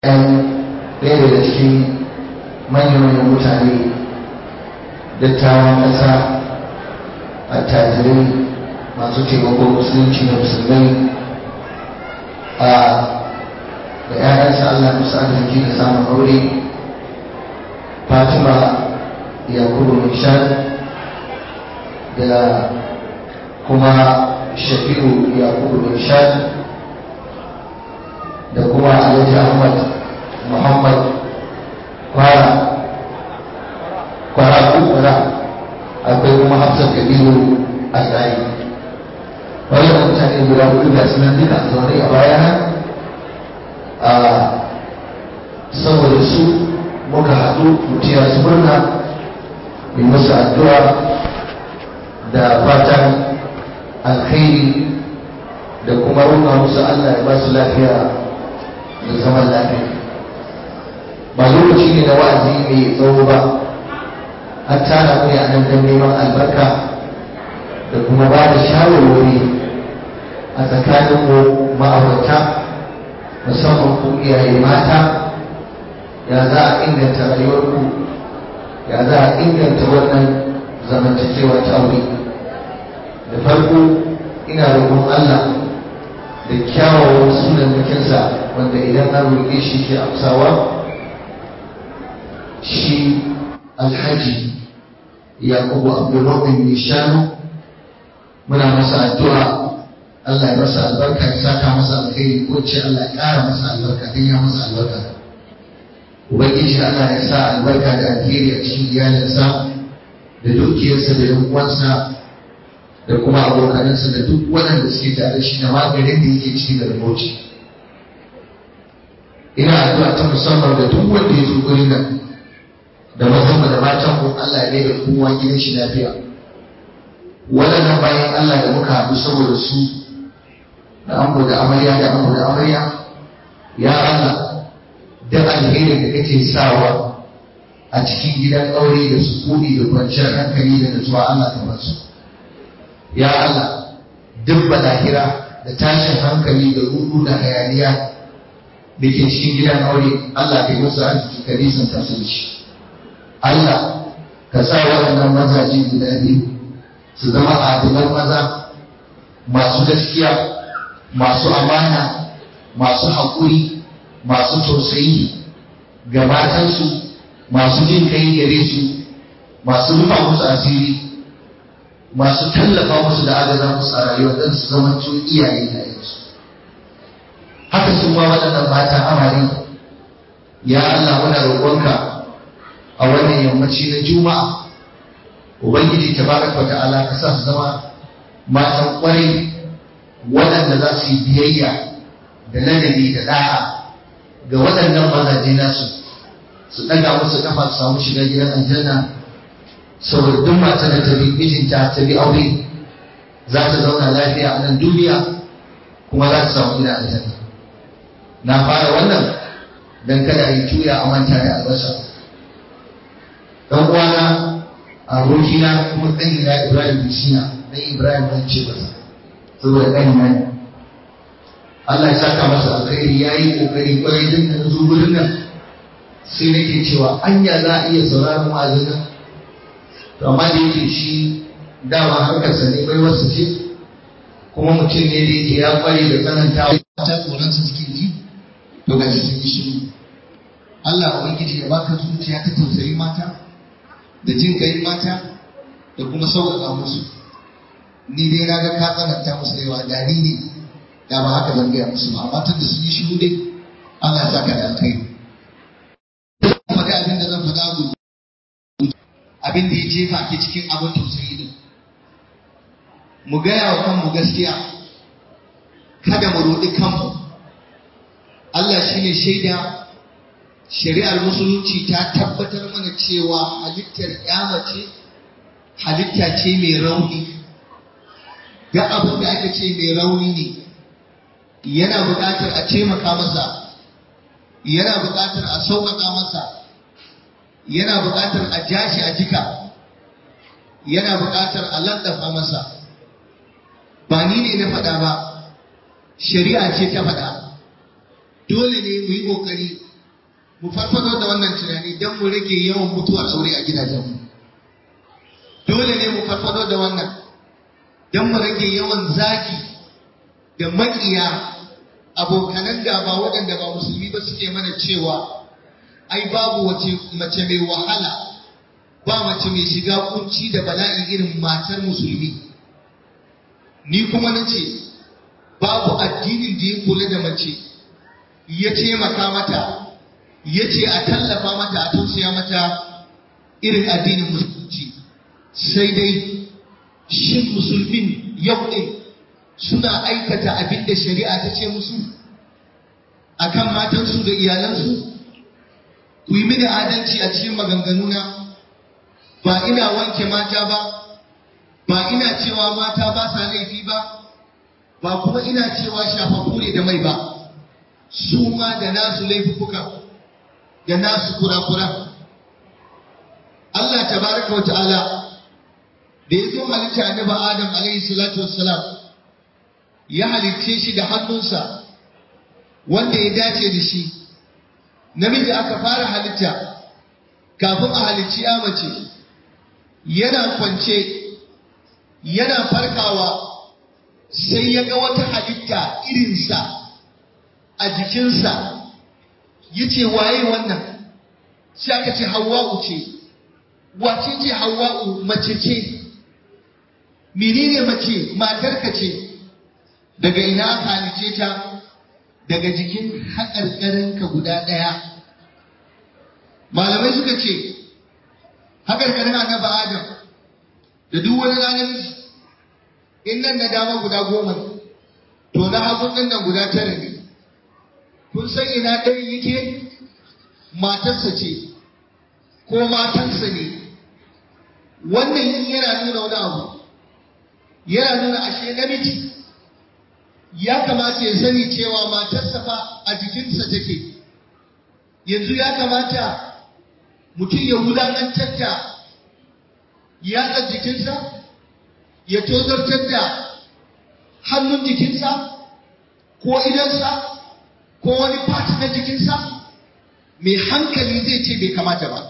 'yan ɗaya daga cikin manyan mutane dattawan ƙasa attajirai masu taimakon musulunci da musulmai a da 'ya'yansa Allah musu arziki da samun aure Fatima Yakubu Nishan da kuma Shafi'u Yakubu Nishan da kuma Alhaji Ahmad Muhammad Kwara Kwara Kwara akwai kuma Hafsat Kabiru Azari wannan mutane guda hudu ga sunan duka a zaune a baya a saboda su muka haɗu mutiya su murna yi musu addu'a da fatan alkhairi da kuma roƙa musu Allah ya ba su lafiya da zaman lafiya ba lokaci ne na wa'azi mai tsawo ba an tara mu ne a nan don neman albarka da kuma ba da shawarwari a tsakanin mu ma'aurata musamman ku iyaye mata ya za a inganta rayuwarku ya za a inganta wannan zamantakewa ta aure da farko ina roƙon Allah da kyawawan sunan bikinsa wanda idan an roƙe shi ke amsawa shi alhaji yakubu abdulmumin nishanu muna masa addu'a Allah ya masa albarka ya saka masa alkhairi ko ce Allah ya ƙara masa albarka don ya masa albarka ubangiji Allah ya sa albarka da alheri a cikin iyalinsa da dukiyarsa da yan uwansa da kuma abokanansa da duk waɗanda suke tare shi da maganin da yake cikin da rubuci ina addu'a ta musamman da duk wanda ya zo gurin nan da mazan da matan mu Allah ya da kowa gidan shi lafiya waɗannan bayan Allah da muka haɗu saboda su da ango da amarya da ango da amarya ya Allah da alherin da kake sawa a cikin gidan aure da sukuni da kwanciyar hankali da nutsuwa Allah ta basu ya Allah duk balahira da tashin hankali da rudu da hayaniya da ke cikin gidan aure Allah ka yi musu arziki ka nisan ta su shi Allah ka sa waɗannan mazaje guda biyu su zama adilan maza masu gaskiya masu amana masu haƙuri masu tausayi ga matansu masu jin kai gare su masu rufa musu asiri masu tallafa musu da agaza musu a rayuwa don su zama tun iyaye da yansu haka su ma waɗannan mata amare ya Allah muna roƙonka a wannan yammaci na juma'a ubangiji tabaraka wa ta'ala ka sa su zama matan ƙwarai waɗanda za su yi biyayya da ladabi da da'a ga waɗannan mazaje nasu su ɗaga musu kafa su samu shiga gidan aljanna saboda duk mata da ta bi mijinta ta bi aure za ta zauna lafiya a nan duniya kuma za ta samu gidan aljanna na fara wannan don kada a yi tuya a manta da albasa dan uwana abokina kuma ɗanina ibrahim bishina dan ibrahim zan ce masa saboda ɗanina ne Allah ya saka masa alkhairi ya yi ƙoƙari ƙwarai din da zo gurin nan sai nake cewa anya za a iya sauraron wa'azin nan to amma da yake shi dama harkarsa ne bai wasu ce kuma mutum ne da yake ya ƙware da tsananta ta tsoronsa suke ji to ga sun yi shiru Allah ubangiji ya baka zuciya ta tausayi mata da jin kai mata da kuma sauƙaƙa musu ni dai na ga ka tsananta musu da yawa da ni ne da ba haka zan gaya musu ba amma tun da sun yi shiru dai Allah ya saka da alkhairi faɗi abin da zan faɗa gudu abin da ya jefa ke cikin abin tausayi din mu gaya wa kanmu gaskiya kada mu roɗi kanmu Allah shine shaida shari'ar musulunci ta tabbatar mana cewa halittar mace halitta ce mai rauni ga abin da aka ce mai rauni ne yana buƙatar a taimaka masa yana buƙatar a sauƙaƙa masa yana buƙatar a jashi a jika yana buƙatar a landafa masa ba ni ne na faɗa ba shari'a ce ta faɗa dole ne mu yi ƙoƙari mu farfado da wannan tunani don mu rage yawan mutuwar aure a gidajenmu dole ne mu farfado da wannan don mu rage yawan zaki da maƙiya abokanan gaba waɗanda ba musulmi ba suke mana cewa ai babu wace mace mai wahala ba mace mai shiga kunci da bala'i irin matar musulmi ni kuma na ce babu addinin da ya kula da mace ya taimaka mata ya ce a tallafa mata a tausaya mata irin addinin musulunci sai dai shin musulmin yau ɗin suna aikata abin da shari'a ta ce musu akan matansu da iyalansu ku yi mini adalci a cikin maganganuna ba ina wanke mata ba ba ina cewa mata ba sa laifi ba ba kuma ina cewa shafafu ne da mai ba su ma da nasu laifuka da nasu kura-kura Allah tabaraka wa ta'ala da ya zo halitta annabi Adam alaihi salatu wassalam ya halicce shi da hannunsa wanda ya dace da shi namiji aka fara halitta kafin a halicci ya mace yana kwance yana farkawa sai ya ga wata halitta irinsa a jikinsa ya ce waye wannan sai aka ce hawa'u ce wace ce hawa'u mace ce menene mace matarka ce daga ina aka halice ta daga jikin haƙarƙarinka guda ɗaya malamai suka ce haƙarƙarin annabi adam da duk wani ranar in nan na dama guda goma to na hagun nan nan guda tara ne kun san ina ɗaya yake matarsa ce ko matansa ne wannan yana nuna wani abu yana nuna ashe namiji ya kamata ya sani cewa matarsa fa a jikinsa take yanzu ya kamata mutum ya wulaƙantar da yatsar jikinsa ya tozartar da hannun jikinsa ko idansa ko wani fati na jikinsa mai hankali zai ce bai kamata ba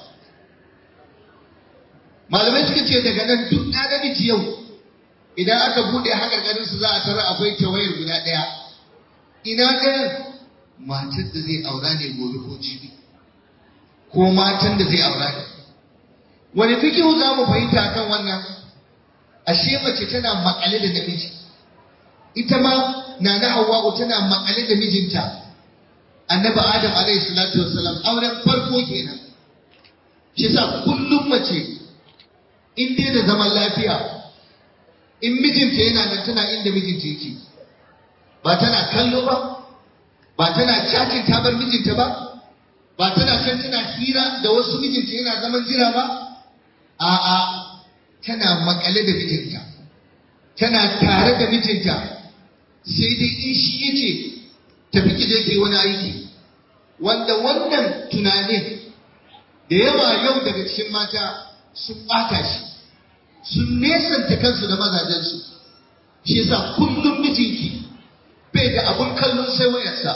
malamai suka ce daga nan duk na namiji yau idan aka buɗe haƙarƙarinsu za a tara akwai tawayar guda ɗaya ina ɗayan matar da zai aura ne gobe ko jibi ko matan da zai aura ne wani fikihu za mu fahimta kan wannan ashe mace tana makale da namiji ita ma na na hawa'u tana makale da mijinta annabi adam alaihi salatu wassalam auren farko kenan shi sa kullum mace in dai da zaman lafiya in mijinta yana nan tana inda mijinta yake ba tana kallo ba ba tana cakin tabar mijinta ba ba tana can tana hira da wasu mijinta yana zaman jira ba a'a tana makale da mijinta tana tare da mijinta sai dai in shi yace tafi ki je ki wani aiki wanda wannan tunanin da yawa yau daga cikin mata sun ɓata shi sun nesanta kansu da mazajensu shi yasa kullum mijinki bai da abun kallon sai wayarsa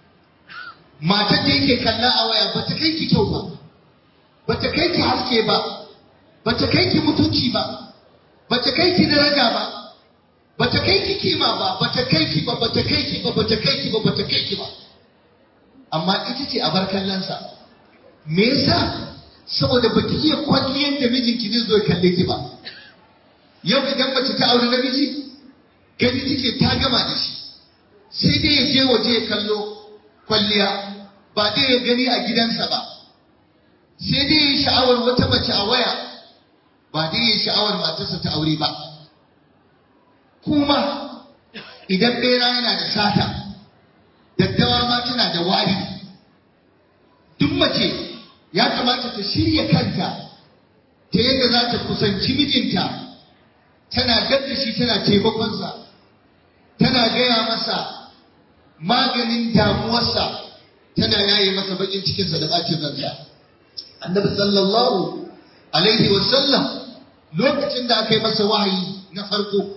matar da yake kalla a waya ba ta kai ki kyau ba ba ta kai ki haske ba ba ta kai ki mutunci ba ba ta kai ki daraja ba ba ta kai ki kima ba ba ta kai ki ba ba ta kai ki ba ba ta kai ki ba ba ta kai ki ba amma ita ce a bar kallonsa me yasa saboda baki iya kwalliyar da mijinki zai zo ya kalle ki ba yau idan mace ta aure namiji gani take ta gama da shi sai dai ya je waje ya kallo kwalliya ba dai ya gani a gidansa ba sai dai ya sha'awar wata mace a waya ba dai ya sha'awar matarsa ta aure ba kuma idan bera yana da sata daddawa ma tana da wari duk mace ya kamata ta shirya kanta ta yadda za ta kusanci mijinta tana gadda shi tana taimakonsa tana gaya masa maganin damuwarsa tana yaye masa bakin cikinsa da bacin ransa annabi sallallahu alaihi wasallam lokacin da aka yi masa wahayi na farko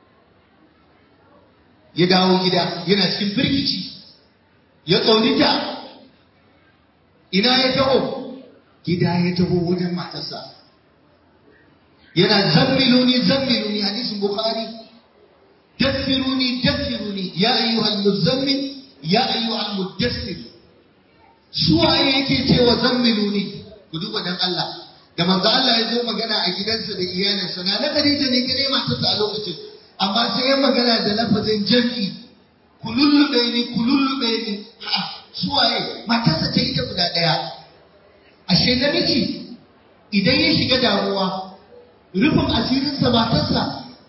ya dawo gida yana cikin firgici ya tsaunita ina ya taho gida ya taho wajen matarsa yana zammiluni zammiluni hadisin bukhari daffiruni daffiruni ya ayyuhal muzammil ya ayyuhal muddassir suwaye yake cewa zammiluni ku duba dan Allah da manzo Allah ya zo magana a gidansa da iyalinsa na Khadija ne kadai matarsa a lokacin amma sai ya magana da lafazin jam'i kulullube ni kulullube ni ha suwaye matarsa ce ita guda daya ashe namiji idan ya shiga damuwa rufin asirinsa matarsa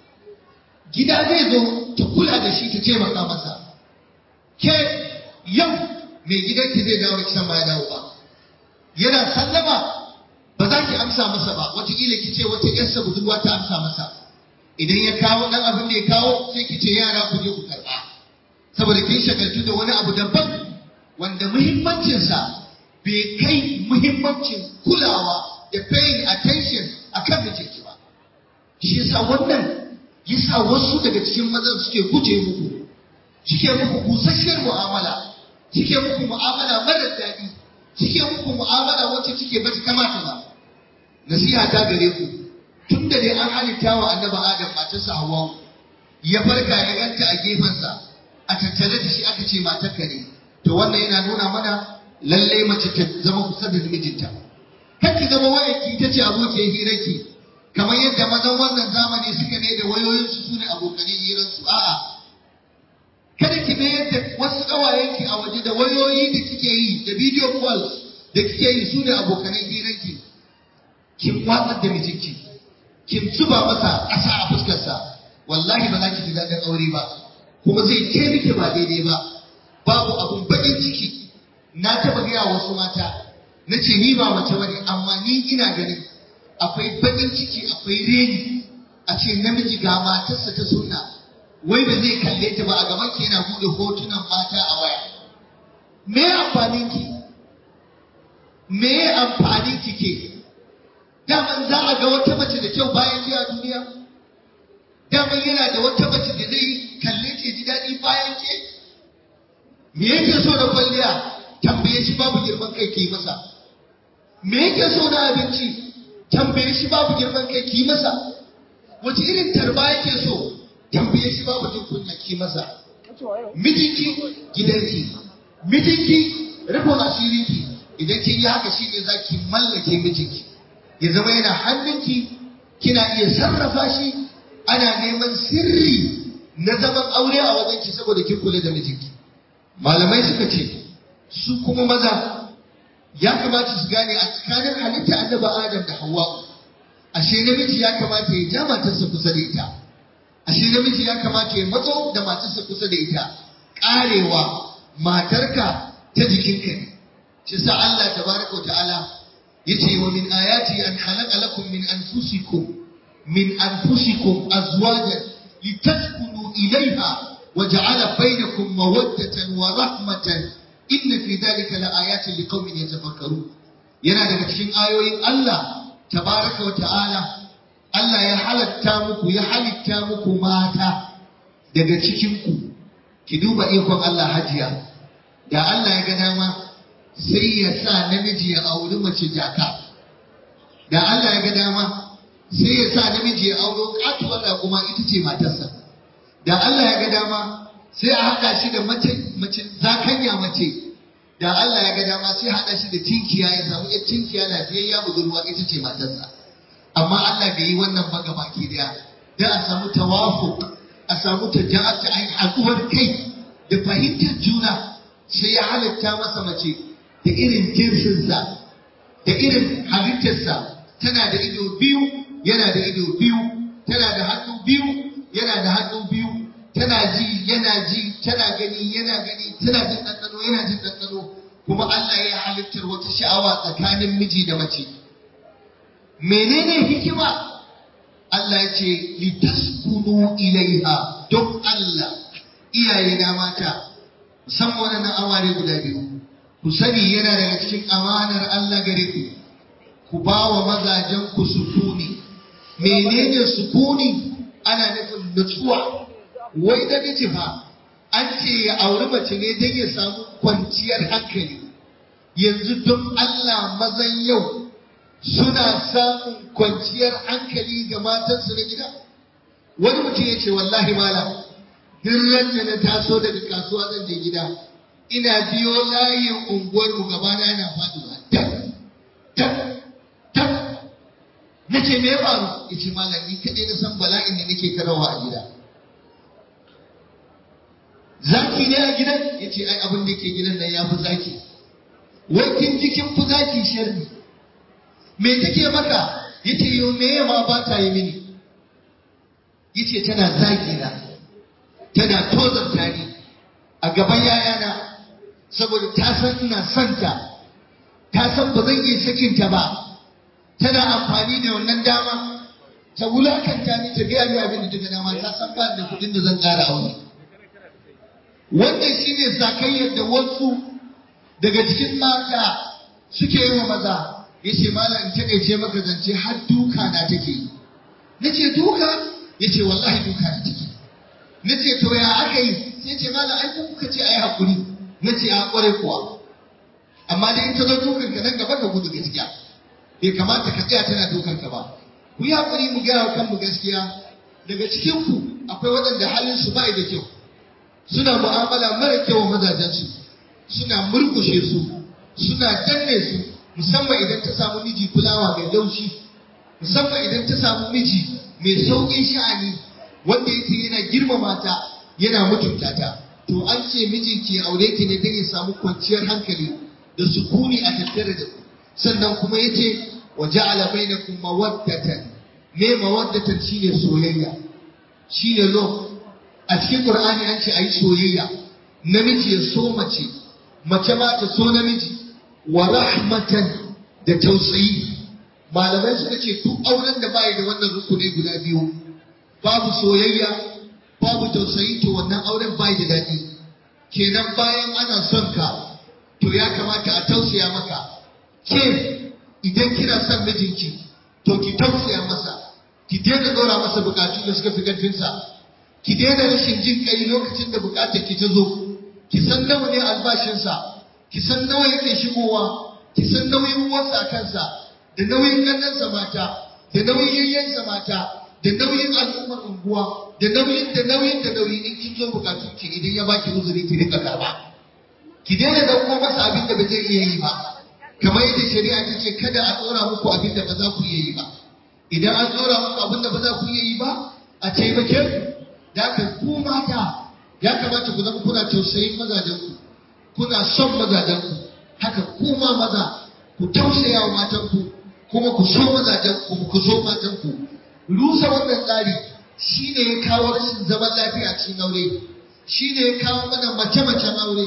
gida zai zo ta kula da shi ta taimaka masa ke yau mai gidanki zai dawo kisan ma ya dawo ba yana sallama ba za ki amsa masa ba wataƙila ki ce wata yarsa budurwa ta amsa masa idan ya kawo ɗan abin da ya kawo sai ki ce yara ku je ku karɓa saboda kin shagaltu da wani abu daban wanda muhimmancinsa bai kai muhimmancin kulawa da paying attention akan mijinki ba shi yasa wannan yasa wasu daga cikin mazan suke guje muku suke muku busasshiyar mu'amala suke muku mu'amala marar daɗi suke muku mu'amala wacce take ba ta kamata ba nasiha ta gare ku tun da dai an halitta wa annabi adam matarsa hawa ya farka ya ganta a gefensa a tattare da shi aka ce matarka ne to wannan yana nuna mana lalle mace ta zama kusa da mijinta kan ki zama wayarki ita ce abokiyar hirarki kamar yadda mazan wannan zamani suka ne da wayoyinsu su ne abokanin hirarsu a'a kada ki mayar da wasu ƙawayenki a waje da wayoyi da kike yi da video calls da kike yi su ne abokanan hirarki kin watsar da mijinki kin zuba masa ƙasa a fuskarsa wallahi ba za ki ji daɗin aure ba kuma zai ke miki ba daidai ba babu abun baƙin ciki na taɓa gaya wasu mata na ce ni ba mace bane amma ni ina ganin akwai baƙin ciki akwai reni a ce namiji ga matarsa ta sunna wai ba zai kalle ta ba a gaban ki yana buɗe hotunan mata a waya me amfanin ki me amfanin ki ke daman za a ga wata mace da kyau bayan ki a duniya daman yana da wata mace da zai kalle ke ji daɗi bayan ke me yake so na kwalliya tambaye shi babu girman kai ki masa me yake so na abinci tambaye shi babu girman kai ki masa wace irin tarba yake so tambaye shi babu jin kunya ki masa mijinki gidanki mijinki rufin asirinki idan kin yi haka shine zaki mallake mijinki ya zama yana hannunki kina iya sarrafa shi ana neman sirri na zaman aure a wajenki saboda kin kula da mijinki malamai suka ce su kuma maza ya kamata su gane a tsakanin halitta annabi adam da hawa ashe namiji ya kamata ya ja matarsa kusa da ita ashe namiji ya kamata ya matso da matarsa kusa da ita karewa matarka ta jikinka ne shi sa Allah tabaraka wa ta'ala yace wa min ayati an khalaqa lakum min anfusikum min anfusikum azwajan litaskunu ilayha wa ja'ala bainakum mawaddatan wa rahmatan inna fi dhalika laayatin liqaumin yatafakkarun yana daga cikin ayoyin Allah tabaraka wa ta'ala Allah ya halatta muku ya halitta muku mata daga cikin ku ki duba ikon Allah hajiya da Allah ya ga dama sai ya sa namiji ya auri mace jaka da Allah ya ga dama sai ya sa namiji ya auro katuwar kuma ita ce matarsa da Allah ya ga dama sai a haɗa shi da mace mace zakanya mace da Allah ya ga dama sai a haɗa shi da tinkiya ya samu ya tinkiya lafiyayya budurwa ita ce matarsa amma Allah bai yi wannan ba ga baki daya da a samu tawafuq a samu taja'ata ai haɗuwar kai da fahimtar juna sai ya halitta masa mace da irin jinsinsa da irin halittarsa tana da ido biyu yana da ido biyu tana da hannu biyu yana da hannu biyu tana ji yana ji tana gani yana gani tana jin ɗanɗano yana jin ɗanɗano kuma Allah ya halittar wata sha'awa tsakanin miji da mace menene hikima Allah ya ce litaskunu ilaiha don Allah iyaye na mata musamman wannan aware guda biyu ku sani yana daga cikin amanar Allah gare ku ku ba wa mazajen ku sukuni menene sukuni ana nufin nutsuwa wai da miji fa an ce ya auri mace ne don ya samu kwanciyar hankali yanzu don Allah mazan yau suna samun kwanciyar hankali ga matansu na gida wani mutum ya ce wallahi malam duk da na taso daga kasuwa zan je gida ina biyo layin unguwar mu gabana yana faduwa tak tak tak na ce me ya faru ya ce malam ni kaɗai na san bala'in da nake karawa a gida zaki ne a gidan ya ce ai abin da ke gidan nan ya fi zaki wai kin ji kin fi zaki sharri me take maka ya ce yo me ma ba ta yi mini ya ce tana zagi na tana tozarta ni a gaban yayana saboda ta san ina santa ta san ba zan iya sakinta ba tana amfani da wannan dama ta wulakanta ni ta biya ni abin da daga dama ta san ba da kuɗin da zan ƙara aure wannan shine sakayyar da wasu daga cikin mata suke yi wa maza yace malam ta ce maka zance har duka na take yi nace duka yace wallahi duka na take nace to ya aka yi sai ce malam ai ku kuka ce ai hakuri nace a kware kuwa amma da in ta zo dukan ka nan gaba ka gudu gaskiya bai kamata ka tsaya tana dukan ka ba ku yi hakuri mu gaya kanmu gaskiya daga cikin ku akwai waɗanda halin su ba da kyau suna mu'amala mara kyau wa mazajensu suna murkushe su suna danne su musamman idan ta samu miji kulawa mai laushi musamman idan ta samu miji mai sauƙin sha'ani wanda yake yana girmama ta yana mutunta ta to an ce miji ke aure ki ne don ya samu kwanciyar hankali da sukuni a tattare da ku sannan kuma yace wa ja'ala bainakum mawaddatan me mawaddatan shine soyayya shine love a cikin Qur'ani an ce ayi soyayya namiji ya so mace mace ma ta so namiji wa rahmatan da tausayi malamai suka ce duk auren da bai da wannan rukuni guda biyu babu soyayya babu tausayi to wannan auren bai da daɗi kenan bayan ana son ka to ya kamata a tausaya maka ke idan kina son mijinki to ki tausaya masa ki daina ɗora masa bukatu da suka fi ƙarfinsa ki daina rashin jin kai lokacin da bukatar ki ta zo ki san nawa ne albashinsa ki san nawa yake shigowa ki san nauyin uwarsa a kansa da nauyin ƙannansa mata da nauyin yayyansa mata da nauyin al'ummar unguwa da nauyin da nauyin da nauyi in kin zo bukatun ki idan ya baki uzuri ki rika karba ki daina dauko masa abin da ba zai iya yi ba kamar yadda shari'a ta ce kada a tsora muku abin da ba za ku iya yi ba idan an tsora muku abin da ba za ku iya yi ba a taimake ku da haka ku mata ya kamata ku zama kuna tausayin mazajenku kuna son mazajenku haka ku ma maza ku tausaya wa matanku kuma ku so mazajenku ku so matanku rusa wannan tsari shine ya kawo rashin zaman lafiya cikin aure shine ya kawo mana mace-macen aure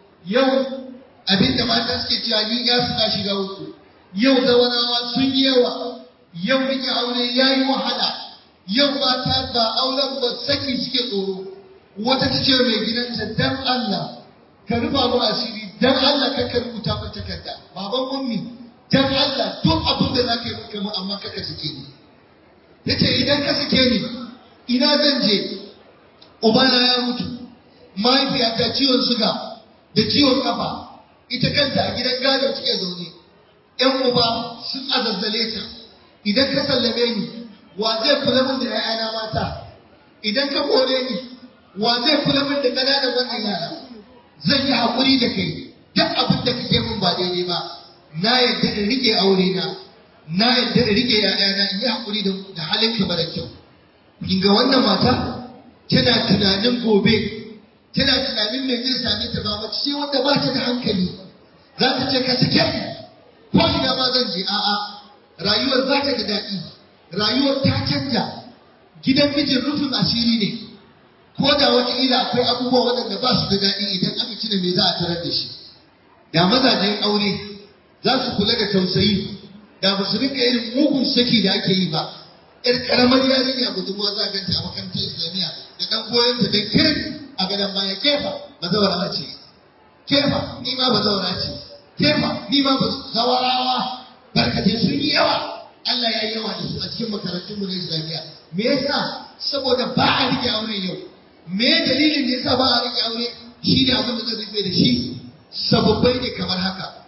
yau abinda mata suke cewa ni ya suna shiga uku yau zawarawa sun yi yawa yau rike aure ya yi wahala yau mata ba auren ba saki suke tsoro wata ta ce mai gidanta dan Allah ka rufa mu asiri dan Allah ka ka rubuta min takarda baban ummi dan Allah duk abin da zaka yi maka mu amma kaka sake ni yace idan ka sake ni ina zan je ubana ya mutu mahaifiyata ciwon suga da ciwon kafa ita kanta a gidan gado take zaune yan uba sun azazzale ta idan ka sallame ni wa zai kula min da ‘ya'yana mata idan ka kore ni wa zai kula min da ƙananan wannan yara zan yi haƙuri da kai duk abin da kake min ba daidai ba na yadda in rike aure na na yadda in rike ‘ya'yana in yi haƙuri da halin ka mara kyau kin ga wannan mata tana tunanin gobe tana tunanin me zai same ta ba mace ce wanda ba ta da hankali za ta ce ka sake ko ina ma zan je a'a rayuwar za ta da daɗi rayuwar ta canja gidan mijin rufin asiri ne ko da wataƙila akwai abubuwa waɗanda ba su da daɗi idan aka cire me za a tarar da shi da mazajen aure za su kula da tausayi da ba su rika irin mugun saki da ake yi ba yar karamar yarinya budurwa za a ganta a makarantar islamiyya da ɗan goyon ta dan kirin a gadon baya kefa ba zawara ce kefa ni ma ba zawara ce kefa ni ma ba zawarawa barkatai sun yi yawa Allah ya yi yawa da su a cikin makarantun mu na Islamiyya. Me yasa? Saboda ba a rike aure yau. Me dalilin da yasa ba a rike aure? Shi ne abin da zan rufe da shi. Sababbai ne kamar haka.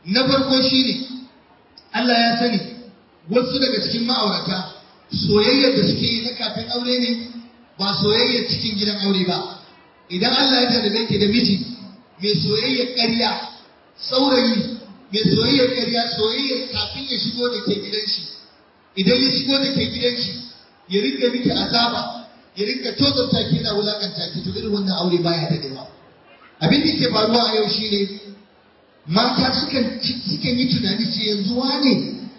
na farko shine Allah ya sani wasu daga cikin ma'aurata soyayyar da suke yi na kafin aure ne ba soyayyar cikin gidan aure ba idan Allah ya jarabe ki da miji mai soyayyar ƙarya saurayi mai soyayyar ƙarya soyayyar kafin ya shigo da ke gidan shi idan ya shigo da ke gidan shi ya rinka miki azaba ya rinka tozarta ki na wulakanta ki to irin wannan aure baya dadewa abin da ke faruwa a yau shine mata sukan sukan yi tunani ce yanzu wane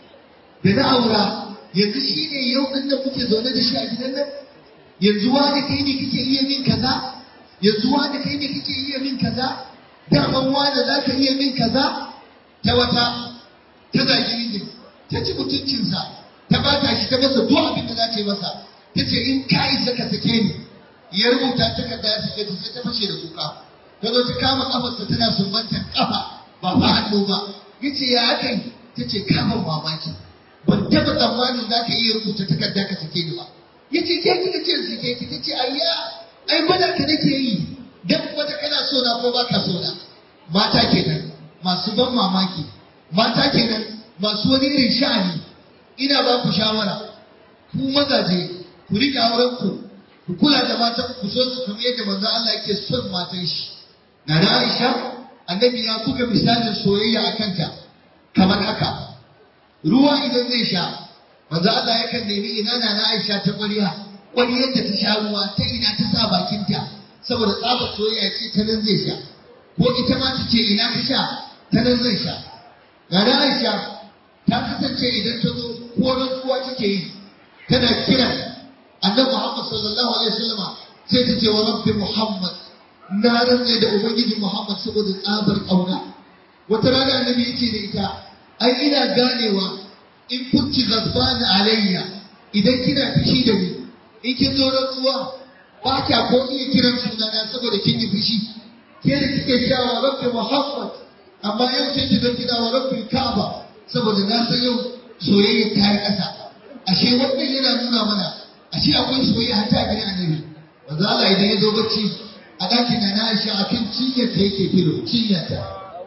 da na aura yanzu shine yau din da muke zaune da shi a gidan nan yanzu wane kai ne kake iya min kaza yanzu wane kai ne kake iya min kaza daman wane za ka iya min kaza ta wata ta zagi mijin ta ci mutuncinsa ta bata shi ta masa duk abin da za ta yi masa ta ce in ka isa ka sake ni ya rubuta takarda ya sake ta sai ta fashe da kuka ta zo ta kama kafarsa tana sumbantar kafa ba fa hannu ba ya ce ya aka yi ta ce kafin mamaki ban taɓa tsammanin za ka iya rubuta takarda ka sake ni ba ya ce ke kika ce sake ki ta ce ayya ai gwada ka nake yi dan gwada kana so na ko baka so na mata kenan masu ban mamaki mata kenan masu wani irin sha'ani ina ba ku shawara ku mazaje ku riƙe auren ku ku kula da matan ku so su kamar yadda manzo Allah yake son matan shi na da Aisha annabi ya buga misalin soyayya a kanta kamar haka ruwa idan zai sha manzo Allah yakan nemi ina na na Aisha ta ƙwariya ƙwariyar da ta sha ruwa ta ina ta sa bakinta saboda tsabar soyayya ce ta nan zai sha ko ita ma ta ce ina ka sha ta nan zai sha na da Aisha ta kasance idan ta zo ko rantsuwa take yi tana kira annabi Muhammad sallallahu alaihi wasallam sai ta ce wa rabbi Muhammad na rantsa da ubangiji Muhammad saboda tsabar kauna wata rana annabi yace da ita ai ina ganewa in kunci ghasbana alayya idan kina fishi da ni in kin zo rantsuwa ba kya ko iya kiran sunana saboda kin yi fushi ke da kike cewa rabbi Muhammad amma yau sai ki zo kina wa rabbi Ka'aba saboda na san yau soyayya ta yi ƙasa ashe wannan yana nuna mana ashe akwai soyayya har ta gidan annabi manzo Allah idan ya zo bacci a ɗakin na na Aisha akan cinyar ta yake filo cinyar ta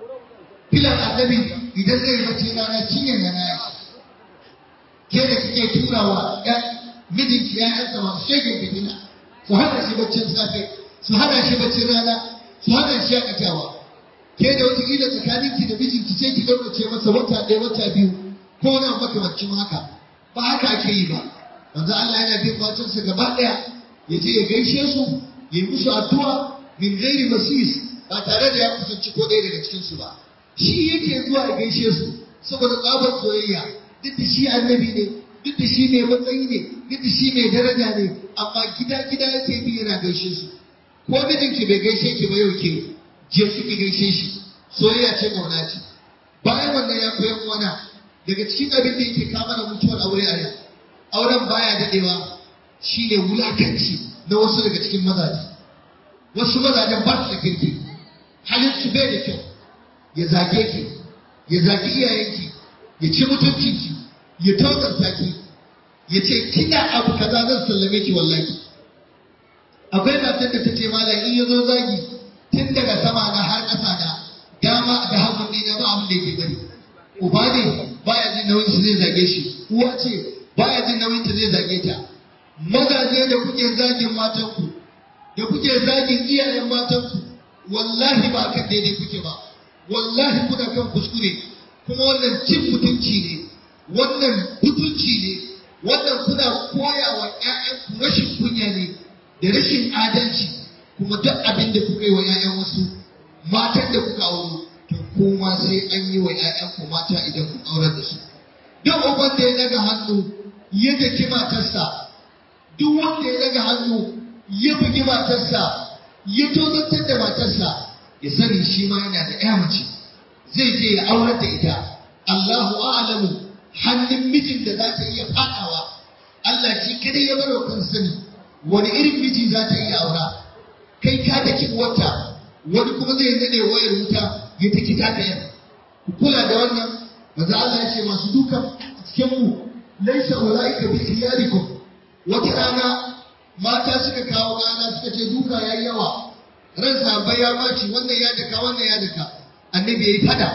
filan annabi idan zai bacci rana cinyar na na Aisha ke da kike turawa ɗan mijinki ƴaƴansa masu shege fitina su hana shi baccin safe su hana shi baccin rana su hana shi shakatawa ke da wata kila tsakaninki da mijinki sai ki ce masa wata ɗaya wata biyu ko wani makamancin haka ba haka ake yi ba manzo Allah yana bin matansa gaba ɗaya ya je ya gaishe su ya yi musu addu'a min ghairi masis ba tare da ya kusanci ko ɗaya daga cikin su ba shi yake zuwa ya gaishe su saboda tsabar soyayya duk da shi annabi ne duk da shi mai matsayi ne duk da shi mai daraja ne amma gida gida yake bi yana gaishe su ko mijinki bai gaishe ki ba yau ke je suke gaishe shi soyayya ce kauna ce bayan wannan ya koyan wana daga cikin abin da yake kama da mutuwar aure a yau auren baya dadewa shine wulakanci na wasu daga cikin mazaje wasu mazajen ba su da kirki halin su bai da kyau ya zage ki ya zagi iyayenki ya ci mutuncinki ya tozarta ki ya ce kina abu kaza zan sallame ki wallahi akwai matar da ta ce malam in ya zo zagi tun daga sama na har ƙasa na dama da hagun ɗina ba abin da yake bari uba ne baya jin nauyin su zai zage shi uwa ce baya jin nauyin ta zai zage ta mazaje da kuke zagin matanku da kuke zagin iyayen matanku wallahi ba kan daidai kuke ba wallahi kuna kan kuskure kuma wannan cin mutunci ne wannan mutunci ne wannan kuna koya wa ƴaƴanku rashin kunya ne da rashin adalci kuma duk abin da kuka yi wa ƴaƴan wasu matan da kuka auro to kuma sai an yi wa ƴaƴanku mata idan kun aurar da su duk uban da ya daga hannu ya daki matarsa duk wanda ya daga hannu ya bugi matarsa ya tozartar da matarsa ya sani shi ma yana da ƴa mace zai je ya aurar da ita Allahu a'lamu hannun mijin da za ta iya fadawa Allah shi kadai ya bar kan sani wani irin miji za ta iya aura kai ka daki uwarta wani kuma zai nade wayar wuta ya taki ta yan ku kula da wannan manzo Allah ya ce masu dukan cikin mu laysa ulaika bi khiyarikum wata rana mata suka kawo rana suka ce duka yayi yawa ran sahabbai ya baci wannan ya daka wannan ya daka annabi yayi fada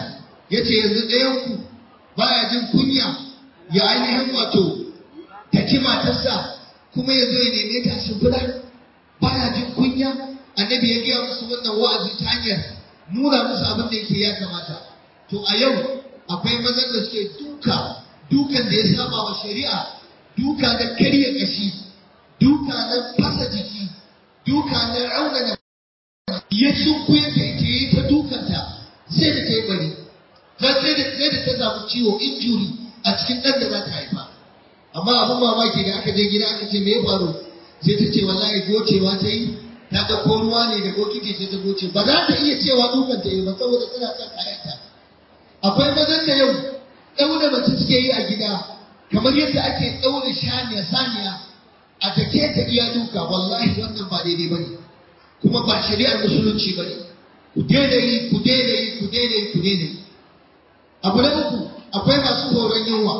ya ce yanzu ɗayanku baya jin kunya ya ainihin wato taki matarsa kuma ya zo ya neme ta shimfiɗa baya jin kunya annabi ya gaya musu wannan wa'azi ta hanyar nuna musu abin da yake ya kamata to a yau akwai mazan da suke duka dukan da ya saba wa shari'a duka na karya kashi duka na fasa jiki duka na raunana ya sunkuya da ita yi ta dukanta sai da ta yi bari har sai da sai da ta samu ciwo injuri a cikin ɗan da za ta haifa amma abin mamaki da aka je gida aka ce me ya faru sai ta ce wallahi gocewa ta yi ta ga ko ruwa ne da bokiti sai ta goce ba za ta iya cewa dukan ta yi ba saboda tana son kayanta akwai mazan da yau ɗaure mace suke yi a gida kamar yadda ake ɗaure shaniya saniya a take ta iya duka wallahi wannan ba daidai ba ne kuma ba shari'ar musulunci ba ne ku daina yi ku daina yi ku daina yi ku daina yi abu na uku akwai masu horon yunwa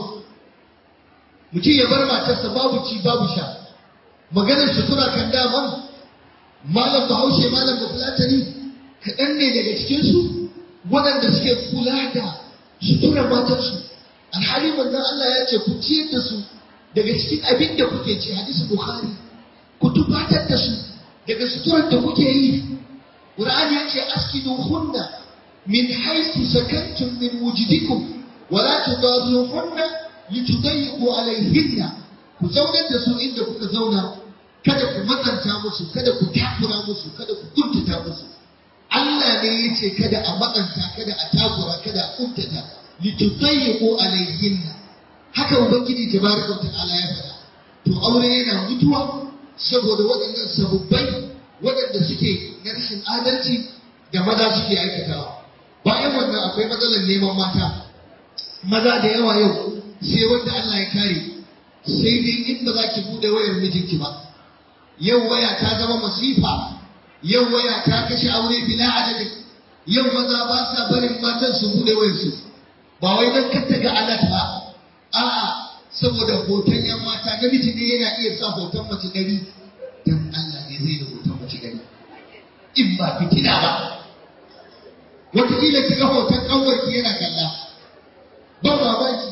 mutum ya bar matarsa babu ci babu sha maganar sutura kan daman malam bahaushe malam bafulatani kaɗan ne daga cikinsu waɗanda suke kula da suturar matarsu alhali manzon Allah ya ce ku ciyar da su daga cikin abin da kuke ci hadisi bukhari ku tufatar da su daga suturar da kuke yi qur'ani ya ce askinu hunna min haythu sakantum min wujudikum wa la tudaruhunna litudayyiqu alayhinna ku zaunar da su inda kuka zauna kada ku matsanta musu kada ku takura musu kada ku kuntata musu Allah ne ya ce kada a matsanta kada a takura kada a kuntata litudayyiqu alayhinna haka ubangiji tabaraka ta'ala ya faɗa to aure yana mutuwa saboda waɗannan sababbai waɗanda suke na rashin adalci da maza suke aikatawa bayan wannan akwai matsalar neman mata maza da yawa yau sai wanda Allah ya kare sai dai in ba za ki bude wayar mijinki ba yau waya ta zama masifa yau waya ta kashe aure bila adadin yau maza ba sa barin matan su bude wayar su ba wai don kanta ga alat ba a'a saboda hoton yan mata namiji ne yana iya sa hoton mace ɗari dan Allah ne zai da hoton mace ɗari in ba fitina ba wataƙila ki ga hoton ƙanwarki yana kalla ba mamaki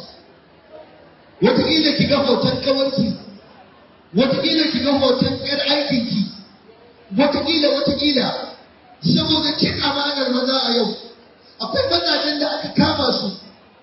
wataƙila ki ga hoton ƙawarki wataƙila ki ga hoton ƴar aikinki wataƙila wataƙila saboda cin amanar maza a yau akwai mazajen da aka kama su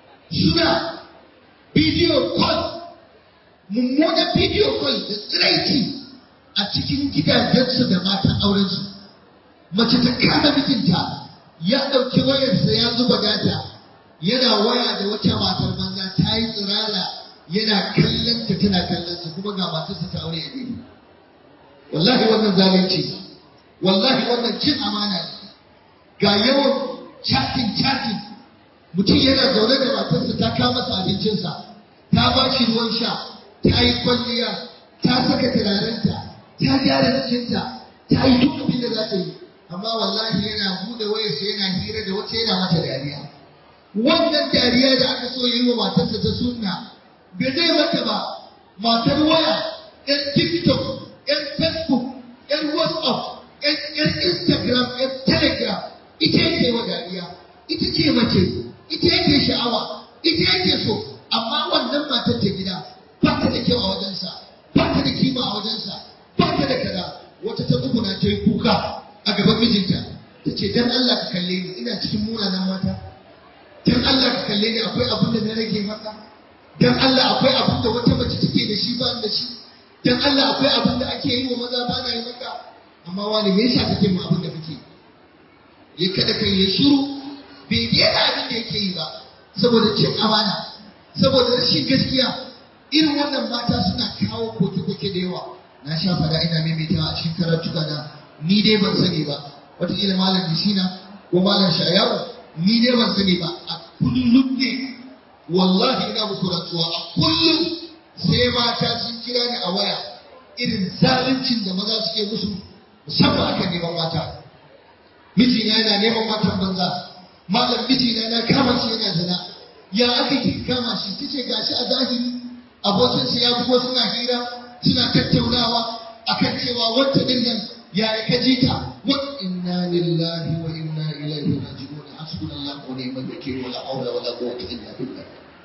suna bidiyo call mummunan bidiyo call da tsiraici a cikin gidajensu da matan aurensu mace ta kama mijinta ya ɗauki wayarsa ya zuba data yana waya da wata matar banza ta yi tsirara yana kallon ta tana kallon sa kuma ga matarsa ta aure a gefe wallahi wannan zalunci wallahi wannan cin amana ne ga yawan chatting chatting mutum yana zaune da matarsa ta kawo masa abincinsa ta ba shi ruwan sha ta yi kwalliya ta saka turarenta ta gyara jikinta ta yi duk abin da za ta yi amma wallahi yana bude wayarsa yana hira da wata yana mata dariya wannan dariya da aka so yi wa matarsa ta sunna bai zai mata ba matar waya yan tiktok yan facebook yan whatsapp yan instagram yan telegram ita yake wa dariya ita ce mace ita yake sha'awa ita yake so amma wannan matar ta gida ba ta da kyau a wajensa ba ta da kima a wajensa ba ta da kaza wata ta tsuguna ta yi kuka a gaban mijinta ta ce dan Allah ka kalle ni ina cikin munanan mata dan Allah ka kalle ni akwai abin da na rage maka dan Allah akwai abin da wata mace take da shi ba da shi dan Allah akwai abin da ake yi wa maza ba na yi maka amma wani me yasa kake mu abin da kake ya kada kai ya shiru bai daina abin da yake yi ba saboda cin amana saboda rashin gaskiya irin wannan mata suna kawo koke-koke da yawa na sha fada ina maimaitawa a cikin karatuka na ni dai ban sani ba wataƙila malam bisina ko malam shayawu ni dai ban sani ba a kullum ne wallahi ina muku rantsuwa a kullum sai mata sun kira ni a waya irin zaluncin da maza suke musu musamman akan neman mata mijina yana neman matan banza malam mijina na kama shi yana zina ya aka ki kama shi tace gashi a zahiri abokinsa ya bugo suna hira suna tattaunawa akan cewa wata din nan ya ka ji ta wa inna lillahi wa inna ilaihi raji'un hasbunallahu wa ni'mal wakeel wala hawla wala quwwata illa billah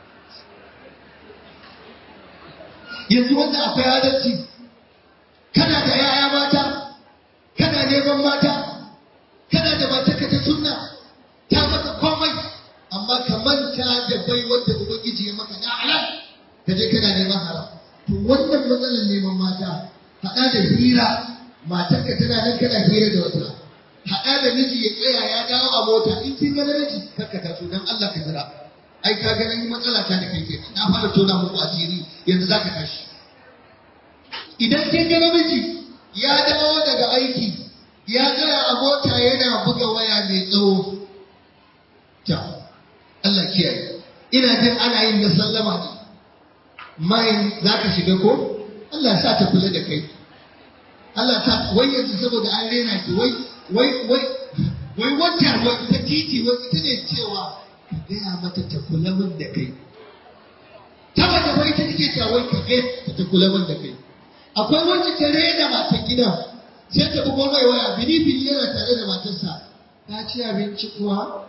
yanzu wanda akwai adalci kana da yaya mata kana neman mata kana da matarka ta sunna ta maka komai amma ka manta da bai wanda ubangiji ya maka na halal ka je kana neman haram to wannan matsalar neman mata haɗa da hira matarka tana nan kana hira da wata haɗa da miji ya tsaya ya dawo a mota in kin ga namiji karka taso dan Allah ka jira ai ka ga nan matsala ta da kai kenan na fara tona muku asiri yanzu zaka tashi idan kin ga namiji ya dawo daga aiki ya tsaya a mota yana buga waya mai tsawo ta Allah kiyaye ina jin ana yin na sallama ne mai za ka shiga ko Allah sa ta kula da kai Allah ta wai yanzu saboda an rena ki wai wai wai wai wata wai ta titi wai ita ne cewa ka gaya mata ta kula min da kai ta mata wai ita take cewa wai ka gaya ta kula min da kai akwai wacce ta rena matan gidan sai ta bugo mai waya bini bini yana tare da matarsa ta ci abinci kuwa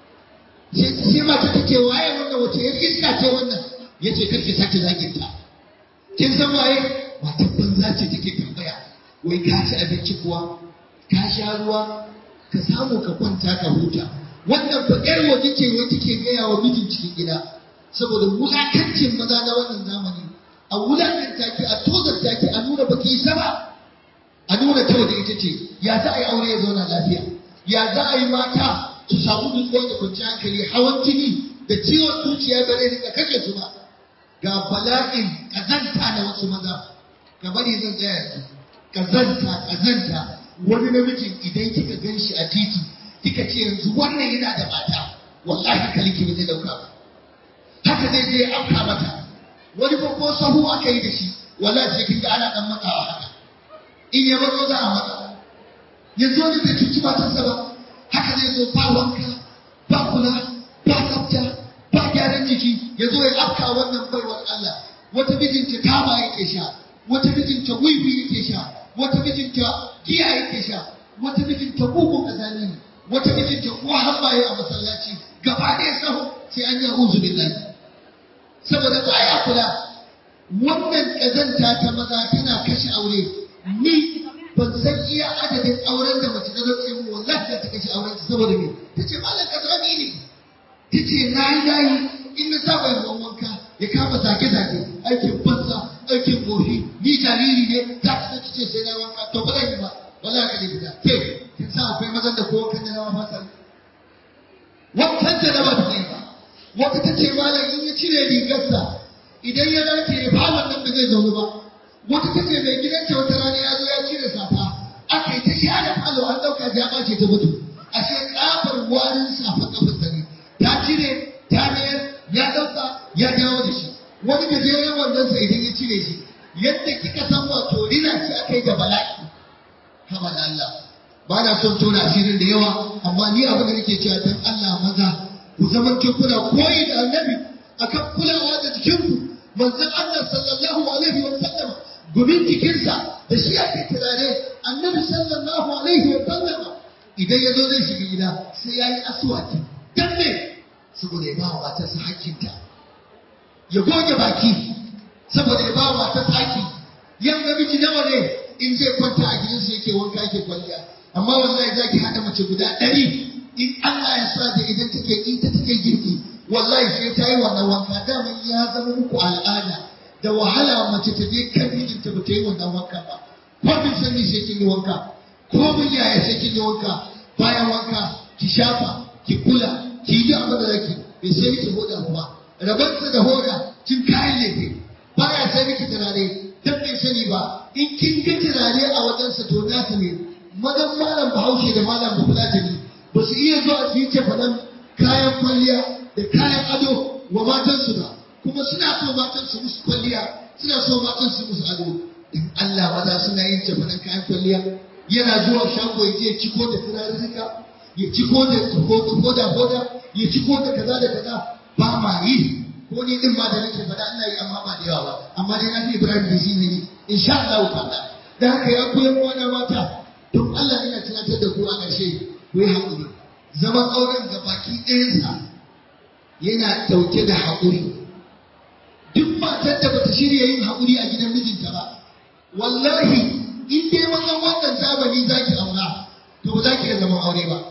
sai mata ta ce waye wannan wace yar iska ce wannan ya ce karki sake zagin ta kin san waye matan banza ce take tambaya wai ka ci abinci kuwa ka sha ruwa ka samu ka kwanta ka huta wannan fa yar waje ce wai take gaya wa mijin cikin gida saboda wulakancin maza na wannan zamani a wulakanta ki a tozarta ki a nuna baki yi sama a nuna ta da ita ce ya za a yi aure ya zauna lafiya ya za a yi mata su samu nutsuwa da kwanciyar hankali hawan jini da ciwon zuciya ba zai rika kashe su ba ga bala'in kazanta na wasu maza ga bari zan tsaya yanzu kazanta kazanta wani namijin idan kika gan shi a titi kika ce yanzu wannan yana da mata wallahi kaliki ba zai dauka ba haka zai je ya afka mata wani babban sahu aka yi da shi wallahi sai kin ga ana dan matsawa haka in ya matso za a matsa yanzu wani bai cuci matarsa ba haka zai zo ba wanka ba kula ba tsafta ba gyaran jiki ya zo ya afka wannan baiwar Allah wata mijinta taba yake sha wata mijinta wiwi yake sha wata mijinta giya yake sha wata mijinta bugun kazani ne wata mijinta kuwa hambaye a masallaci gaba ɗaya sahu sai an yi uzu billahi saboda baya kula wannan kazanta ta maza tana kashe aure ni ban san iya adadin auren da mace ta zo mu wallahi da ta kashe auren ta saboda me tace malam kazani ne tace nayi nayi in na sa bai ruwan wanka ya kama zage zage aikin banza aikin goshi ni jariri ne za ta ce sai na wanka to ba zan yi ba wallahi ka fita ke kin sa akwai mazan da ko kan da na fasa wankan da na ba ta yi ba wata tace malam in ya cire rigarsa idan ya dace ya falon nan ba zai zaune ba wata ta ce mai gidanta wata rana ya zo ya cire safa aka yi ta sha da falo an ɗauka ya ɓace ta mutu ashe ƙafar warin safa ƙafar ta ne ta cire ta mayar ya ɗauka ya dawo da shi wani gajeren wandonsa idan ya cire shi yadda kika san wato rina ce aka yi da bala'i haba da Allah ba na son tona asirin da yawa amma ni abin da nake cewa dan Allah maza ku zaman kuna koyi da annabi akan kulawa da jikinku manzon Allah sallallahu alaihi wa sallam gumin jikinsa da shi ake turare annabi sallallahu alaihi wa sallam idan ya zo zai shiga gida sai ya yi aswaki dan me saboda ya ba wa matarsa hakkinta ya goge baki saboda ya ba wa matarsa hakki yau namiji nawa ne in zai kwanta a gidansa yake wanka yake kwalliya amma wallahi za ki haɗa mace guda ɗari in Allah ya sa da idan take ita take girki wallahi sai ta yi wannan wanka daman ya zama muku al'ada da wahala mace ta je kan mijinta ba ta yi wannan wanka ba ko bin sani sai kin yi wanka ko bin yaya sai kin yi wanka bayan wanka ki shafa ki kula ki yi abin da zaki bai sai miki hoda kuma rabansa da hoda kin kayan lefe baya sai miki turare dan bai sani ba in kin ga turare a wajensa to nasa ne madan malam bahaushe da malam bafulatani ba su iya zuwa su yi cefanen kayan kwalliya da kayan ado wa matansu ba kuma suna so matan su musu kwalliya suna so matan su musu ado in Allah maza suna yin cefanen kayan kwalliya yana zuwa shago ya je ciko da turarurruka ya ciko da hoda hoda ya ciko da kaza da kaza ba ma yi ko ni din ma da nake faɗa ina yi amma ba da yawa ba amma dai na fi Ibrahim da shi ne insha Allah ta'ala da haka ya koyar kwana mata don Allah ina tunatar da ku a ƙarshe ku yi haƙuri zaman auren ga baki ɗayansa yana ɗauke da haƙuri duk matar da bata shirya yin haƙuri a gidan mijinta ba wallahi in dai mazan wannan zamani za ki aura to ba za ki iya zaman aure ba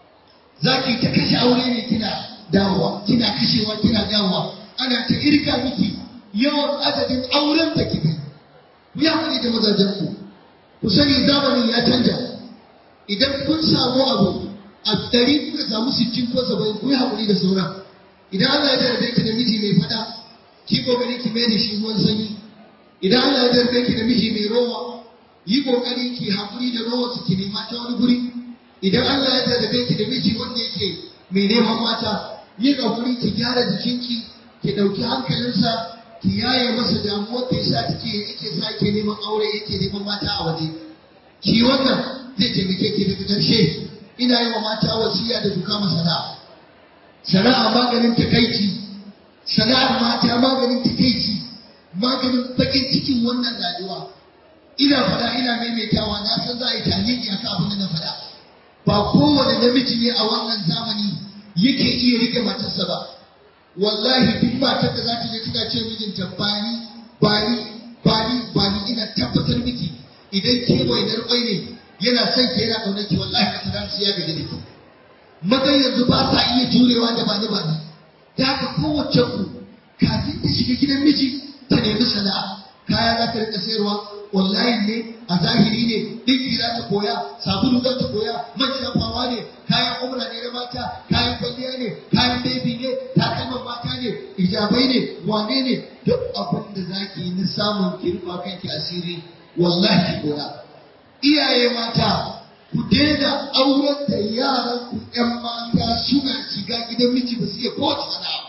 za ki ta kashe aure ne kina dawowa kina kashewa kina dawowa ana ta irka miki yawan adadin auren da kika ku yi haƙuri da mazajen ku ku sani zamanin ya canja idan kun samu abu a ɗari kuka samu sittin ko saba'in ku yi haƙuri da sauran idan Allah ya jarabe ki da miji mai fada ki kokari ki mai da shi ruwan sanyi idan Allah ya jarabe ki da miji mai rowa yi kokari ki haƙuri da rowa su ki nema ta wani guri idan Allah ya jarabe ki da miji wanda yake mai neman mata yi haƙuri ki gyara jikinki ki ɗauki hankalinsa ki yaye masa damuwar da yasa kike yake sa ke neman aure yake neman mata a waje ki wannan zai taimake ki daga ƙarshe ina yi wa mata wasiya da duka masana sana'a maganin takaici sana'ar mata maganin takaici maganin bakin cikin wannan rayuwa ina fada ina maimaitawa na san za a yi taliki akan abin da na fada ba kowane namiji ne a wannan zamani yake iya rike matarsa ba wallahi duk matar da za ta je tana ce mijinta bani bani bani bani ina tabbatar miki idan ke wainar kwai ne yana son ki yana ƙaunar ki wallahi ka tada su ya gaji da ki mazan yanzu ba sa iya jurewa da bani bani da haka kowace ku kafin ta shiga gidan miji ta nemi sana'a kaya za ta rika sayarwa online ne a zahiri ne dinki za ta koya sabulu za ta koya man shafawa ne kayan umra ne na mata kayan kwalliya ne kayan baby ne takalman mata ne ijabai ne wane ne duk abin da zaki yi na samun ki rufa kanki asiri wallahi ki koya iyaye mata ku daina auren da yaran ku ƴan mata suna shiga gidan miji ba su iya kowace sana'a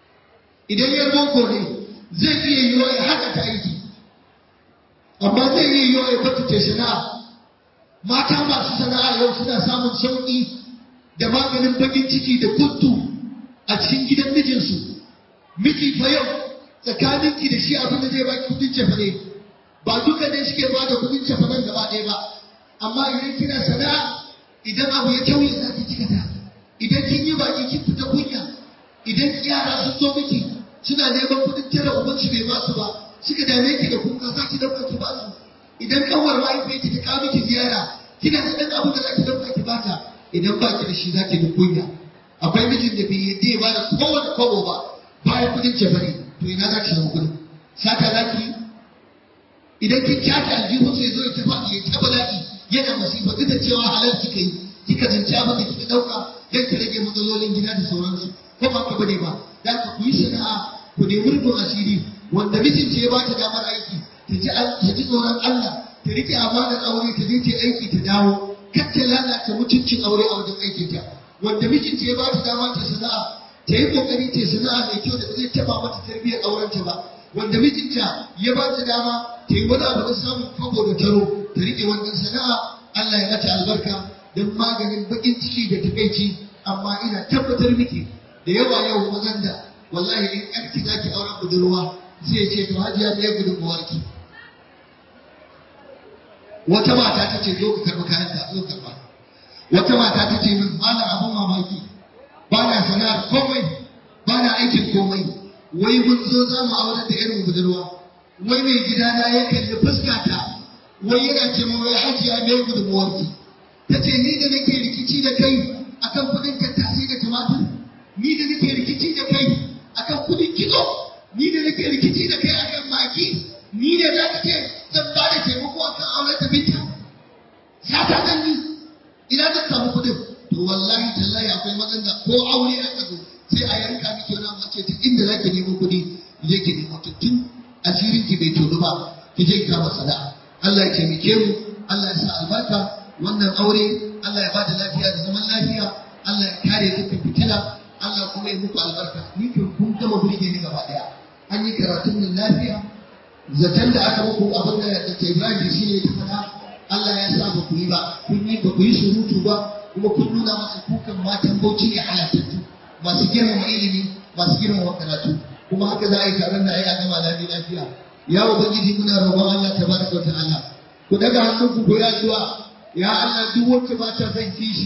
idan ya boko ne zai iya yiwa ya haka ta aiki amma zai iya yiwa ya bata ta sana'a mata masu sana'a yau suna samun sauƙi da maganin bakin ciki da kuntu a cikin gidan mijinsu miji fa yau tsakaninki da shi abin da zai baki kudin cefane ba duka ne suke ba da kudin cefanen gaba ɗaya ba amma idan kina sana'a idan abu ya kyauye za ki cika ta idan kin yi baki kin fita kunya idan yara sun zo miki suna neman kudin tara uban su bai ba su ba suka dame ki da kuka za ki dauka ki ba su idan kanwar mahaifiyar ki ta kawo miki ziyara kina da ɗan abin da za ki dauka ki bata idan ba ki da shi za ki bi kunya akwai mijin da bai yadda ya bada kowane kwabo ba bayan kudin cefane to ina za ki samu kudin sata za ki yi idan kin kyata aljihun sai zo ya tafa ya ta bala'i yana masifa duk da cewa halal kika yi kika zanci abin da kika dauka dan ka rage matsalolin gida da sauransu ko ba ka bane ba dan ka ku yi sana'a ku nemi rufin asiri wanda mijin ce ya bata damar aiki ta ji ta ji tsoron Allah ta rike amanar aure ta je ta aiki ta dawo kar ta lalata mutuncin aure a wajen aikin ta wanda mijin ce ya bata dama ta sana'a ta yi kokari ta sana'a mai kyau da ba zai taba mata tarbiyyar aurenta ba wanda mijinta ya ba ta dama ta yi wani abu na samun kwabo da taro ta riƙe wannan sana'a Allah ya mata albarka don maganin baƙin ciki da takaici amma ina tabbatar miki da yawa yau mazan da wallahi in ƴarki za ki auren budurwa zai ce to hajiya ɗaya gudunmuwarki wata mata ta ce zo ka karɓi kayan ta zo karɓa wata mata ta ce min ba na abin mamaki ba na sana'ar komai ba na aikin komai wai mun zo za mu aurar da irin budurwa wai mai gidana ya kalli fuskata wai yana ce ma wai hajiya mai gudunmuwarki ta ce ni da nake rikici da kai akan kudin tattasai da tumatir ni da nake rikici da kai akan kudin kitso ni da nake rikici da kai akan maki ni da za ka ce zan ba da taimako akan auren da binta sata zan yi ina zan samu kudin to wallahi tallahi akwai mazan da ko aure aka zo sai a yanka miki wani abu ce ta inda za ki nemo kuɗi je ki nemo tun asirin ki bai tono ba ki je ki kama sana'a Allah ya taimake mu Allah ya sa albarka wannan aure Allah ya bada lafiya da zaman lafiya Allah ya kare dukkan fitina Allah kuma ya muku albarka ni kun kun gama burge ni gaba daya an yi karatun nan lafiya zaton da aka muku abin da da Ibrahim shi ne ta faɗa Allah ya sa ba ku yi ba kun yi ba ku yi surutu ba kuma kun nuna masa kukan matan bauchi ne halattattu masu girmama ilimi masu girmama karatu kuma haka za a yi taron da a yi a gama lafiya lafiya ya ubangiji muna roƙon Allah tabaraka wa ta'ala ku daga hannunku ku ya zuwa ya Allah duk wacce ba ta son kishiya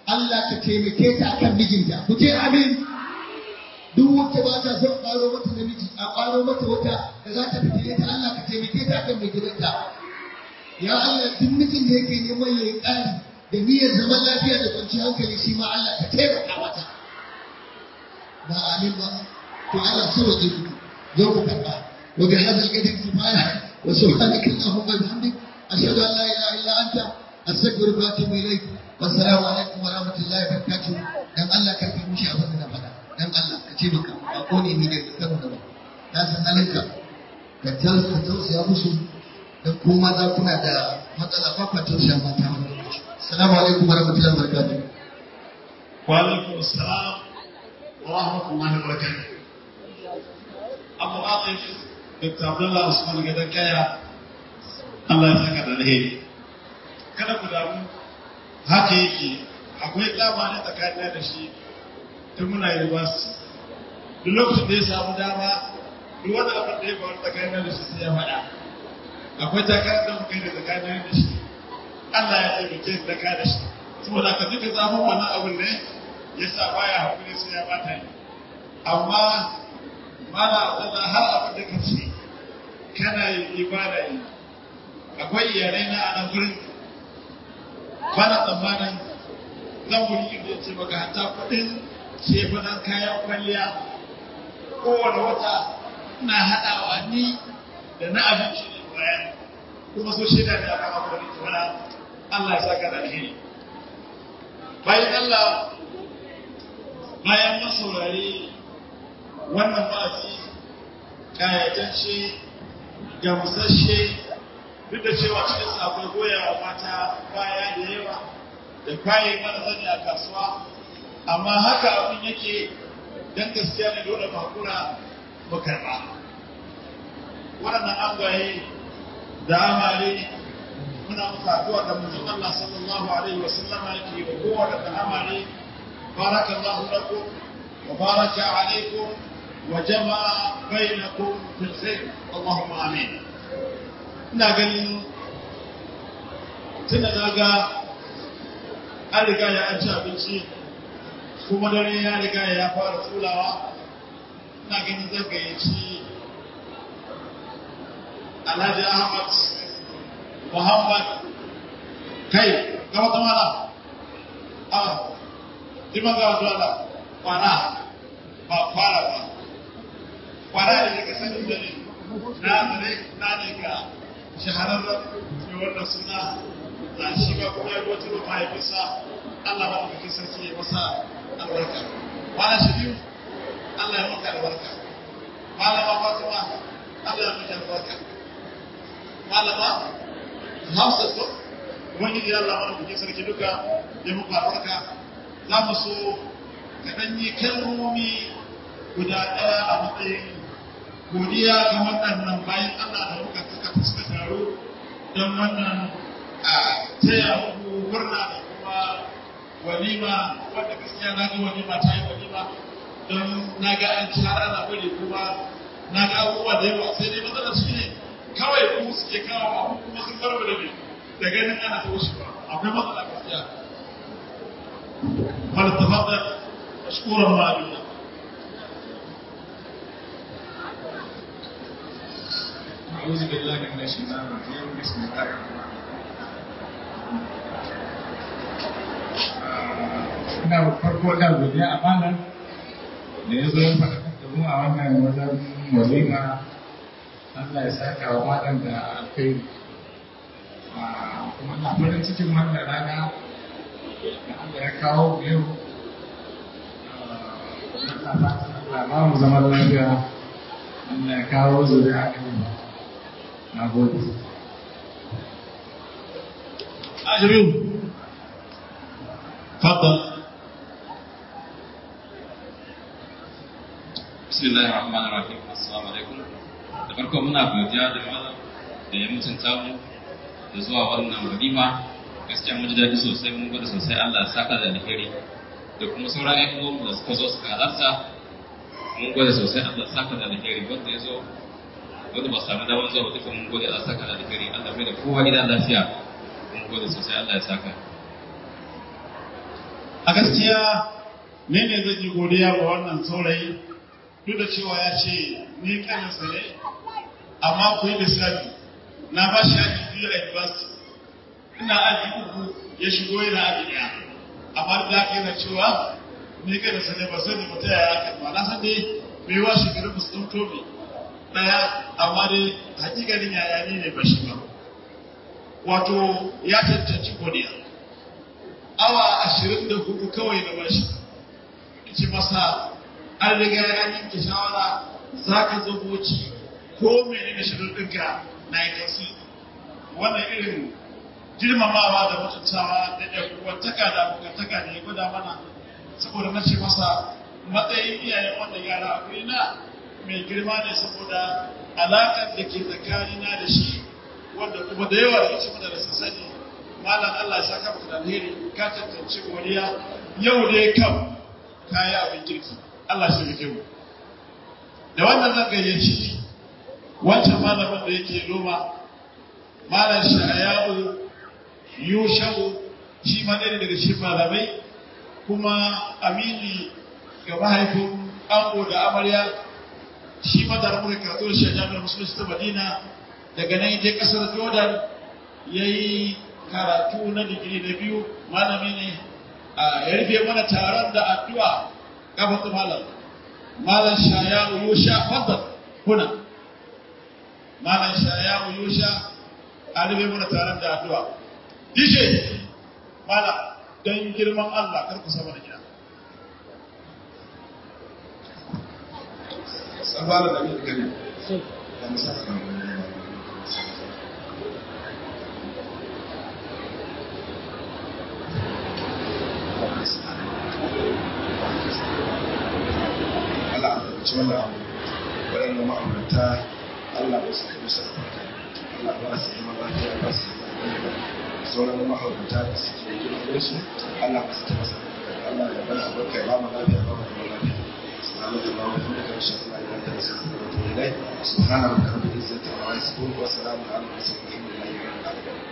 Allah ka taimake ta akan mijinta ku ce amin duk wacce ba ta son ƙaro mata namiji a ƙaro mata wata da za ta fitile ta Allah ka taimake ta akan mai gidanta ya Allah duk mijin da yake neman ya yi ƙari da niyyar zaman lafiya da kwanciyar hankali shi ma Allah ka taimaka mata ba amin ba to Allah so wa ku zo ku karɓa wa bi hadal qadri kifaya wa subhanaka allahumma wa bihamdik ashhadu an la ilaha illa anta astaghfiruka wa atubu ilaik wassalamu alaikum wa rahmatullahi wa barakatuh dan Allah ka fi mushi abin da na faɗa dan Allah ka ce maka ba ko ne ni da kano da ba na san halinka ka ka tausaya musu dan ko maza kuna da matsala ba ka tausaya mata wani lokaci assalamu alaikum wa rahmatullahi wa barakatuh wa alaikum assalam wa rahmatullahi wa barakatuh Abu Atif Dr. Abdullah Usman Gadan Kaya Allah ya saka da alheri kada ku damu haka yake akwai dama ne tsakanin da shi tun muna university duk lokacin da ya samu dama duk wani abin da ya faru tsakanin da shi sai ya faɗa akwai takarar da muka yi da tsakanin da shi Allah ya taimake da ka da shi saboda ka duka zafin wannan abin ne ya sa baya hakuri sai ya bata yi amma mana abdullah har abin da ka ce kana yi ibada yi akwai iyalai na a nan gurin bana tsammanin zan wuri inda ce maka hatta kuɗin shefunan kayan kwalliya kowane wata na haɗawa ni da na abinci ne bayan kuma so shaida ne akan abu da nake wala Allah ya saka da alheri bayan Allah bayan mun saurari wannan wa'azi kayatacce gamsashe duk da cewa cikin akwai goyawa mata baya da yawa da kwaye mana zane a kasuwa amma haka abin yake dan gaskiya ne dole makura mu karɓa waɗannan angwaye da amare muna muka addu'a da manzon Allah sallallahu alaihi wa sallama yake wa kowa da amare barakallahu lakum wa baraka alaikum wa jama'a bainakum fil khair Allahumma amin ina ganin tunda na ga an riga ya an ci abinci kuma dare ya riga ya fara tsulawa ina ganin zan gayyaci Alhaji Ahmad Muhammad kai ga wata mala a jima ga wata mala kwana ba fara ba kwana da daga sanin da ne na zare na ne ga shahararren mai wannan suna na shi ba kuma ya wata rufa ya bisa Allah ba da sarki ya masa albarka kwana shi biyu Allah ya maka albarka malama Fatima Allah ya maka albarka malama Hausa ko wani da Allah mana kuke sarki duka ya muku albarka za mu so ka dan yi kalmomi guda ɗaya a matsayin godiya ga waɗannan bayan Allah da muka suka suka taru don wannan a taya muku murna da kuma walima wanda gaskiya na ga walima ta yi walima don na ga an ci har ana bari kuma na ga abubuwa da yawa sai dai matsalar shi ne kawai ku suke kawo abu kuma sun bar da ne da ganin ana ta wuce ba akwai matsala gaskiya fal tafaddal mashkuran ma'aluna أعوذ بالله من الشيطان الرجيم بسم الله الرحمن الرحيم ina farko da godiya a malam da ya zo ya faɗaɗar da mu a wannan wajen walima Allah ya saka wa malam da alkhairi kuma na farin cikin wannan rana da Allah ya kawo mu yau Allah fatan Allah ba mu zaman lafiya Allah ya kawo zuri'a ɗin ba na gode أجمعين تفضل bismillahir rahmanir rahim assalamu alaikum da farko muna godiya da malam da ya mutunta mu da zuwa wannan walima gaskiya mun ji daɗi sosai mun gwada sosai Allah ya saka da alheri da kuma sauran ƴan uwanmu da suka zo suka halarta mun gwada sosai Allah ya saka da alheri wanda ya zo wanda ba su samu damar zuwa ba duka mun gode Allah ya saka da alheri Allah mai da kowa gida lafiya mun gode sosai Allah ya saka a gaskiya ne ne zan yi godiya ga wannan saurayi duk da cewa ya ce ni kaninsa ne amma ku yi lissafi na ba shi aji biyu a university ina aji uku ya shigo yana aji ɗaya amma da aka yana cewa ni kaninsa ne ba sani ba ta yaya aka ba na san dai bai wa shekaru ba su ɗan tobe ɗaya amma dai hakikanin yaya ni ne ba shi ba wato ya cancanci godiya awa ashirin da hudu kawai na bashi ce masa an riga ya yanke shawara za ka zo boci ko mene da shirin ɗinka na yi kasi wannan irin girmamawa da mutuntawa da ɗan uwantaka da abokantaka da ya gwada mana saboda na ce masa matsayin iyayen wanda yara a na mai girma ne saboda alaƙar da ke tsakanina da shi wanda kuma da yawa da cikin da sun sani malam Allah ya saka maka da alheri ka tantance godiya yau dai kam kayi abin kirki Allah shi rike mu da wannan zan gayyaci wancan malamin da yake noma malam sha'ayahu yushau shi ma ɗaya daga cikin malamai kuma amini ga mahaifin ango da amarya shi ma da muka karatu da shi a jami'ar musulunci ta madina daga nan je kasar jordan ya yi karatu na digiri na biyu malami ne a ya rufe mana taron da addu'a gabata malam malam shaya yusha fadda kuna malam shaya yusha a rufe mana taron da addu'a dj malam don girman allah karku sama da gida Sabala da mai gari. Ya musa Allah a ci wannan abu waɗanda ma'aurata Allah ba su kai musu albarka Allah ba su zama lafiya ba su zama lafiya sauran ma'aurata da suke yi su Allah ba su taɓa sa Allah ya bada albarka ya ba mu lafiya ba mu zama lafiya سبحانك اللهم وبحمدك اشهد ان لا اله الا انت استغفرك واتوب اليك سبحان ربك رب العزه عما يصفون وسلام على المرسلين والحمد لله رب العالمين